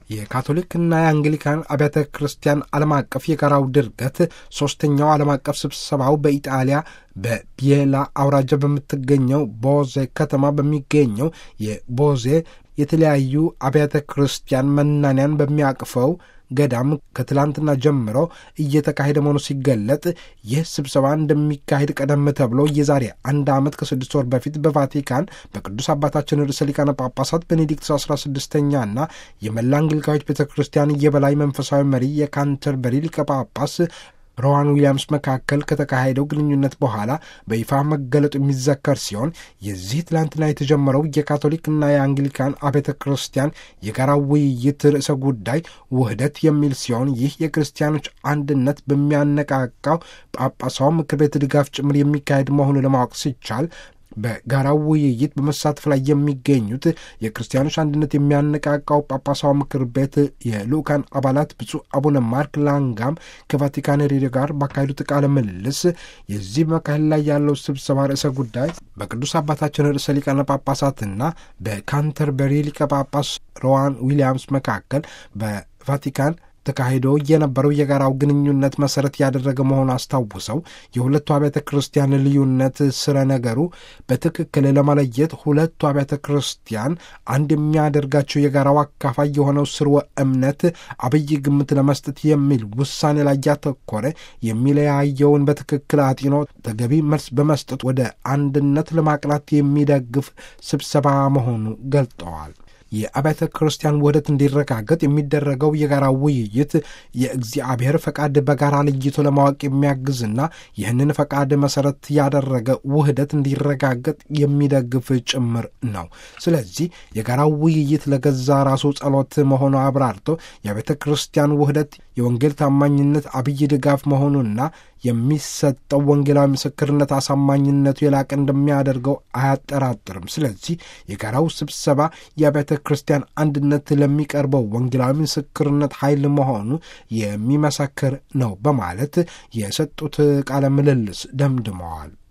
የካቶሊክና የአንግሊካን አብያተ ክርስቲያን ዓለም አቀፍ የጋራው ድርገት ሦስተኛው ዓለም አቀፍ ስብሰባው በኢጣሊያ በቢየላ አውራጃ በምትገኘው ቦዜ ከተማ በሚገኘው የቦዜ የተለያዩ አብያተ ክርስቲያን መናንያን በሚያቅፈው ገዳም ከትላንትና ጀምሮ እየተካሄደ መሆኑ ሲገለጥ ይህ ስብሰባ እንደሚካሄድ ቀደም ተብሎ የዛሬ አንድ ዓመት ከስድስት ወር በፊት በቫቲካን በቅዱስ አባታችን ርዕሰ ሊቃነ ጳጳሳት ቤኔዲክት አስራ ስድስተኛና የመላ አንግሊካዊት ቤተ ክርስቲያን የበላይ መንፈሳዊ መሪ የካንተርበሪ ሊቀ ጳጳስ ሮዋን ዊሊያምስ መካከል ከተካሄደው ግንኙነት በኋላ በይፋ መገለጡ የሚዘከር ሲሆን የዚህ ትላንትና የተጀመረው የካቶሊክና የአንግሊካን አብያተ ክርስቲያን የጋራ ውይይት ርዕሰ ጉዳይ ውህደት የሚል ሲሆን ይህ የክርስቲያኖች አንድነት በሚያነቃቃው ጳጳሳው ምክር ቤት ድጋፍ ጭምር የሚካሄድ መሆኑ ለማወቅ ሲቻል በጋራው ውይይት በመሳተፍ ላይ የሚገኙት የክርስቲያኖች አንድነት የሚያነቃቃው ጳጳሳዊ ምክር ቤት የልኡካን አባላት ብፁዕ አቡነ ማርክ ላንጋም ከቫቲካን ሬዲዮ ጋር ባካሄዱት ቃለ ምልልስ የዚህ መካከል ላይ ያለው ስብሰባ ርዕሰ ጉዳይ በቅዱስ አባታችን ርዕሰ ሊቃነ ጳጳሳትና በካንተርበሪ ሊቀ ጳጳስ ሮዋን ዊሊያምስ መካከል በቫቲካን ተካሂዶ የነበረው የጋራው ግንኙነት መሰረት ያደረገ መሆኑ አስታውሰው የሁለቱ አብያተ ክርስቲያን ልዩነት ስረ ነገሩ በትክክል ለመለየት ሁለቱ አብያተ ክርስቲያን አንድ የሚያደርጋቸው የጋራው አካፋይ የሆነው ስርወ እምነት አብይ ግምት ለመስጠት የሚል ውሳኔ ላይ ያተኮረ የሚለያየውን በትክክል አጢኖ ተገቢ መልስ በመስጠት ወደ አንድነት ለማቅናት የሚደግፍ ስብሰባ መሆኑ ገልጠዋል። የአብያተ ክርስቲያን ውህደት እንዲረጋገጥ የሚደረገው የጋራ ውይይት የእግዚአብሔር ፈቃድ በጋራ ለይቶ ለማወቅ የሚያግዝና ይህንን ፈቃድ መሰረት ያደረገ ውህደት እንዲረጋገጥ የሚደግፍ ጭምር ነው። ስለዚህ የጋራ ውይይት ለገዛ ራሱ ጸሎት መሆኑ አብራርቶ የቤተ ክርስቲያን ውህደት የወንጌል ታማኝነት አብይ ድጋፍ መሆኑና የሚሰጠው ወንጌላዊ ምስክርነት አሳማኝነቱ የላቀ እንደሚያደርገው አያጠራጥርም። ስለዚህ የጋራው ስብሰባ የቤተ ክርስቲያን አንድነት ለሚቀርበው ወንጌላዊ ምስክርነት ኃይል መሆኑ የሚመሰክር ነው በማለት የሰጡት ቃለ ምልልስ ደምድመዋል።